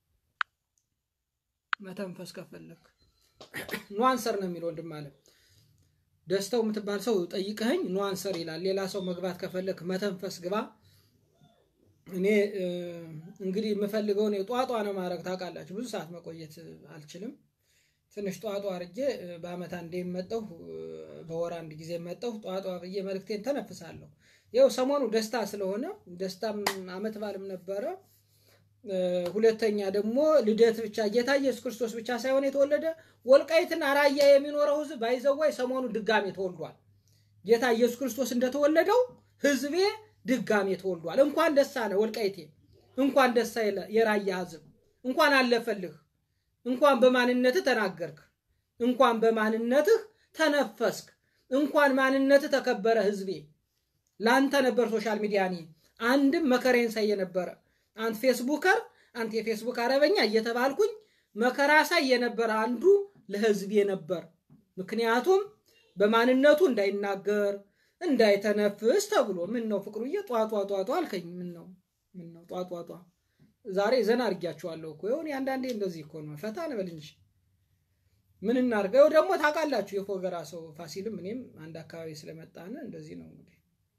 መተንፈስ ከፈለግ ኗንሰር ነው የሚል ወንድም አለ ደስተው የምትባል ሰው ጠይቀኸኝ ኗንሰር ይላል። ሌላ ሰው መግባት ከፈለግ መተንፈስ ግባ። እኔ እንግዲህ የምፈልገውን ጧጧ ነው ማድረግ ታውቃላችሁ። ብዙ ሰዓት መቆየት አልችልም። ትንሽ ጧጧ አርጌ በአመት አንዴ መጠሁ፣ በወር አንድ ጊዜ መጠሁ። ጧጧ ብዬ መልክቴን ተነፍሳለሁ። ይኸው ሰሞኑ ደስታ ስለሆነ ደስታም አመት በዓልም ነበረ። ሁለተኛ ደግሞ ልደት ብቻ ጌታ ኢየሱስ ክርስቶስ ብቻ ሳይሆን የተወለደ ወልቃይትና ራያ የሚኖረው ህዝብ ባይዘዋይ ሰሞኑ ድጋሜ ተወልዷል። ጌታ ኢየሱስ ክርስቶስ እንደተወለደው ህዝቤ ድጋሜ ተወልዷል። እንኳን ደስ አለ ወልቃይቴ፣ እንኳን ደስ አለ የራያ ህዝብ፣ እንኳን አለፈልህ፣ እንኳን በማንነትህ ተናገርክ፣ እንኳን በማንነትህ ተነፈስክ፣ እንኳን ማንነትህ ተከበረ ህዝቤ። ለአንተ ነበር ሶሻል ሚዲያ እኔ አንድም መከሬን ሳይ የነበረ አንተ ፌስቡከር አንተ የፌስቡክ አረበኛ እየተባልኩኝ መከራ ሳይ የነበረ አንዱ ለህዝቤ ነበር። ምክንያቱም በማንነቱ እንዳይናገር እንዳይተነፍስ ተብሎ ምን ነው ፍቅሩዬ ጧጧጧጧ አልከኝ። ምን ነው ምን ነው ጧጧጧ? ዛሬ ዘና አድርጊያቸዋለሁ እኮ ይሁን አንዳንዴ እንደዚህ እኮ ነው። ፈታ እንበል እንጂ ምን እናድርገው ደግሞ ታውቃላችሁ፣ የፎገራ ሰው ፋሲልም እኔም አንድ አካባቢ ስለመጣን እንደዚህ ነው እንግዲህ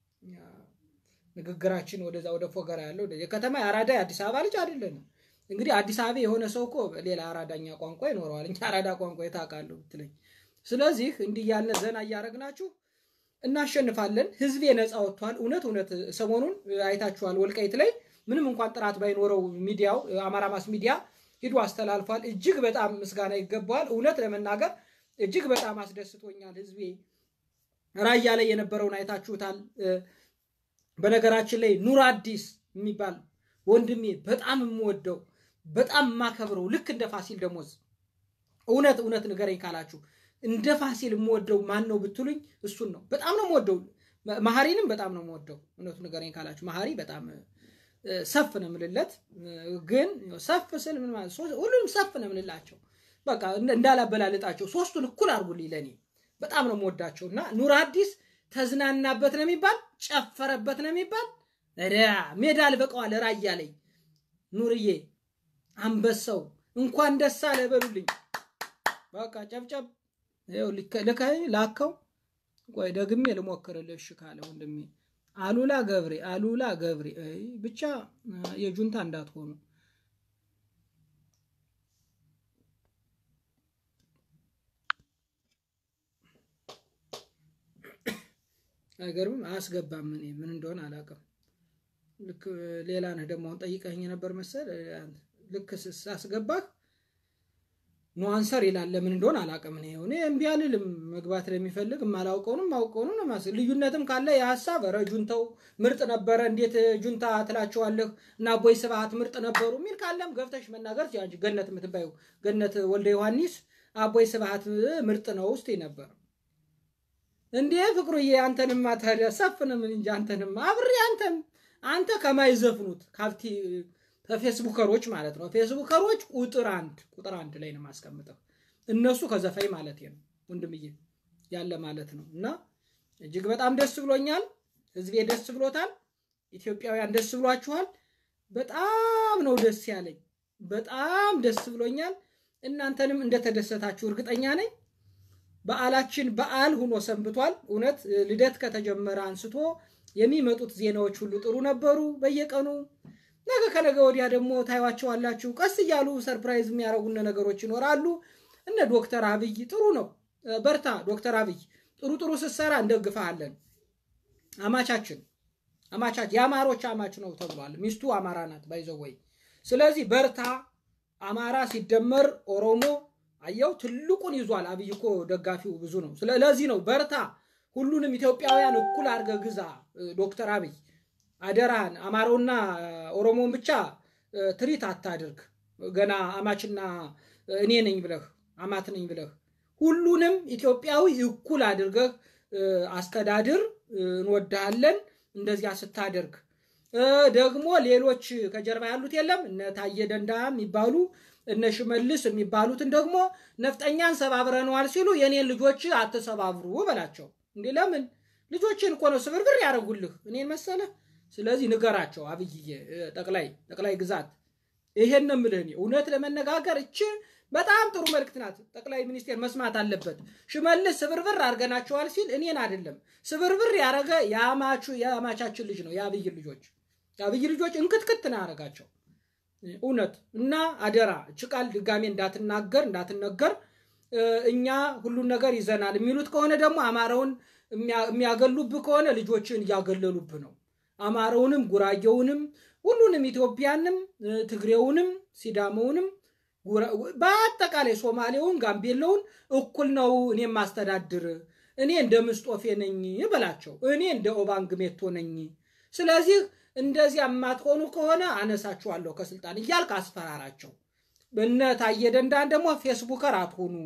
ንግግራችን ወደዛ ወደ ፎገራ ያለው የከተማ የአራዳ የአዲስ አበባ ልጅ አይደለንም። እንግዲህ አዲስ አበባ የሆነ ሰው እኮ ሌላ አራዳኛ ቋንቋ ይኖረዋል። እኛ አራዳ ቋንቋ የታውቃለሁ ብትለኝ። ስለዚህ እንዲህ ያልን ዘና እያደረግናችሁ እናሸንፋለን። ህዝቤ ነፃ ወጥቷል። እውነት እውነት ሰሞኑን አይታችኋል። ወልቃይት ላይ ምንም እንኳን ጥራት ባይኖረው ሚዲያው አማራ ማስ ሚዲያ ሂዶ አስተላልፏል። እጅግ በጣም ምስጋና ይገባዋል። እውነት ለመናገር እጅግ በጣም አስደስቶኛል። ህዝቤ ራያ ላይ የነበረውን አይታችሁታል። በነገራችን ላይ ኑር አዲስ የሚባል ወንድሜ በጣም የምወደው በጣም የማከብረው ልክ እንደ ፋሲል ደሞዝ እውነት እውነት ንገረኝ ካላችሁ እንደ ፋሲል የምወደው ማን ነው ብትሉኝ እሱን ነው። በጣም ነው የምወደው። መሀሪንም በጣም ነው የምወደው። እውነቱ ንገረኝ ካላችሁ መሀሪ በጣም ሰፍ ነው የምልለት። ግን ሰፍ ስል ምን ማለት ሁሉንም ሰፍ ነው የምልላቸው። በቃ እንዳላበላልጣቸው ሶስቱን እኩል አድርጉልኝ። ለእኔ በጣም ነው የምወዳቸው እና ኑር አዲስ ተዝናናበት ነው የሚባል ጨፈረበት ነው የሚባል ሜዳ አልበቀዋል። ራያ ላይ ኑርዬ አንበሳው እንኳን ደስ አለ በሉልኝ። በቃ ጨብጨብ ልከኝ ላከው። ቆይ ደግሜ ልሞክርልህ እሺ ካለ ወንድሜ አሉላ ገብሬ አሉላ ገብሬ ብቻ የጁንታ እንዳትሆኑ። አይገርምም? አያስገባም። እኔ ምን እንደሆነ አላውቅም። ልክ ሌላ ነህ ደግሞ አሁን ጠይቀኝ ነበር መሰል። ልክ ሳስገባህ ኖ አንሰር ይላል። ለምን እንደሆነ አላውቅም። እኔ እኔ እምቢ አልልም። መግባት ለሚፈልግ የማላውቀውንም ማውቀውንም ነው ማስ ልዩነትም ካለ የሀሳብ ኧረ ጁንታው ምርጥ ነበረ፣ እንዴት ጁንታ ትላቸዋለህ? እና አቦይ ስብሐት ምርጥ ነበሩ የሚል ካለም ገብተሽ መናገር እንጂ ገነት የምትባዩ ገነት ወልደ ዮሐንስ አቦይ ስብሐት ምርጥ ነው ውስጥ ነበር እንዴ ፍቅሩዬ፣ አንተንማ ታዲያ ሰፍንም እንጂ አንተንማ አብሬ አንተም አንተ ከማይዘፍኑት ካብቲ ከፌስቡከሮች ማለት ነው። ፌስቡከሮች ቁጥር አንድ ቁጥር አንድ ላይ ነው የማስቀምጠው። እነሱ ከዘፋኝ ማለት ነው ወንድምዬ ያለ ማለት ነው። እና እጅግ በጣም ደስ ብሎኛል። ህዝቤ ደስ ብሎታል። ኢትዮጵያውያን ደስ ብሏችኋል። በጣም ነው ደስ ያለኝ። በጣም ደስ ብሎኛል። እናንተንም እንደተደሰታችሁ እርግጠኛ ነኝ። በዓላችን በዓል ሁኖ ሰንብቷል። እውነት ልደት ከተጀመረ አንስቶ የሚመጡት ዜናዎች ሁሉ ጥሩ ነበሩ። በየቀኑ ነገ ከነገ ወዲያ ደግሞ ታዩዋቸዋላችሁ። ቀስ እያሉ ሰርፕራይዝ የሚያደርጉን ነገሮች ይኖራሉ። እነ ዶክተር አብይ ጥሩ ነው፣ በርታ ዶክተር አብይ ጥሩ ጥሩ ስትሰራ እንደግፈሃለን። አማቻችን አማቻች የአማሮች አማች ነው ተብሏል። ሚስቱ አማራ ናት ባይዘው ወይ። ስለዚህ በርታ። አማራ ሲደመር ኦሮሞ አየው ትልቁን ይዟል። አብይ እኮ ደጋፊው ብዙ ነው። ስለዚህ ነው በርታ፣ ሁሉንም ኢትዮጵያውያን እኩል አድርገህ ግዛ ዶክተር አብይ አደራህን። አማራውና ኦሮሞን ብቻ ትሪት አታድርግ። ገና አማችና እኔ ነኝ ብለህ አማት ነኝ ብለህ ሁሉንም ኢትዮጵያዊ እኩል አድርገህ አስተዳድር። እንወድሃለን። እንደዚያ ስታደርግ ደግሞ ሌሎች ከጀርባ ያሉት የለም እነ ታየ ደንዳ የሚባሉ እነ ሽመልስ የሚባሉትን ደግሞ ነፍጠኛን ሰባብረነዋል ሲሉ የኔን ልጆች አትሰባብሩ በላቸው። እንዴ ለምን ልጆችን እኮ ነው ስብርብር ያደረጉልህ እኔን መሰለህ። ስለዚህ ንገራቸው። አብይዬ ጠቅላይ ጠቅላይ ግዛት ይሄን ነው የምልህ። እውነት ለመነጋገር እች በጣም ጥሩ መልእክት ናት። ጠቅላይ ሚኒስቴር መስማት አለበት። ሽመልስ ስብርብር አድርገናቸዋል ሲል እኔን አይደለም ስብርብር ያደረገ የአማቻችን ልጅ ነው። የአብይ ልጆች የአብይ ልጆች እንክትክት ነው ያደረጋቸው። እውነት እና አደራ እች ቃል ድጋሜ እንዳትናገር እንዳትነገር። እኛ ሁሉን ነገር ይዘናል የሚሉት ከሆነ ደግሞ አማራውን የሚያገሉብህ ከሆነ ልጆችን እያገለሉብህ ነው። አማራውንም ጉራጌውንም ሁሉንም ኢትዮጵያንም ትግሬውንም ሲዳመውንም በአጠቃላይ ሶማሌውን ጋምቤላውን እኩል ነው እኔ ማስተዳድር እኔ እንደ ምስጦፌ ነኝ በላቸው። እኔ እንደ ኦባንግ ሜቶ ነኝ። ስለዚህ እንደዚያ የማትሆኑ ከሆነ አነሳችኋለሁ ከስልጣን እያልክ አስፈራራቸው። እነ ታየ ደንዳን ደግሞ ፌስቡከር አትሆኑ።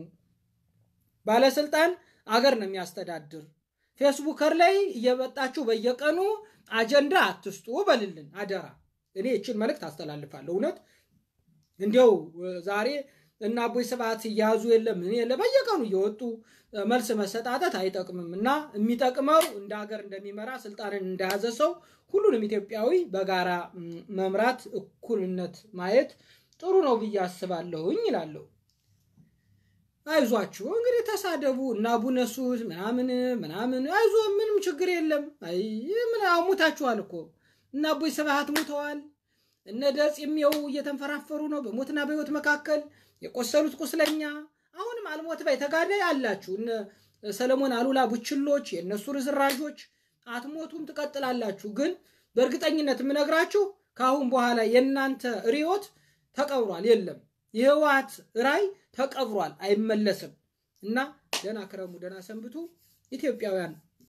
ባለስልጣን አገር ነው የሚያስተዳድር። ፌስቡከር ላይ እየመጣችሁ በየቀኑ አጀንዳ አትስጡ በልልን አደራ። እኔ ይችን መልእክት አስተላልፋለሁ። እውነት እንዲያው ዛሬ እና አቦይ ስብሐት ሲያዙ የለም እኔ በየቀኑ እየወጡ መልስ መሰጣጠት አይጠቅምም እና የሚጠቅመው እንደ ሀገር እንደሚመራ ስልጣንን እንደያዘ ሰው ሁሉንም ኢትዮጵያዊ በጋራ መምራት፣ እኩልነት ማየት ጥሩ ነው ብዬ አስባለሁኝ ይላለሁ። አይዟችሁ እንግዲህ ተሳደቡ እና አቡነ ሱት ምናምን ምናምን አይዞ ምንም ችግር የለም። አይ ምን ሙታችኋል እኮ እና አቦይ ስብሃት ሙተዋል። እነ ደጽሜው እየተንፈራፈሩ ነው በሞትና በሕይወት መካከል የቆሰሉት ቁስለኛ አሁንም አልሞት ባይ ተጋዳይ አላችሁ። እነ ሰለሞን አሉላ ቡችሎች የእነሱ ርዝራዦች አትሞቱም፣ ትቀጥላላችሁ። ግን በእርግጠኝነት የምነግራችሁ ከአሁን በኋላ የእናንተ ርዮት ተቀብሯል። የለም የህወሓት ራይ ተቀብሯል፣ አይመለስም። እና ደህና ክረሙ፣ ደህና ሰንብቱ ኢትዮጵያውያን።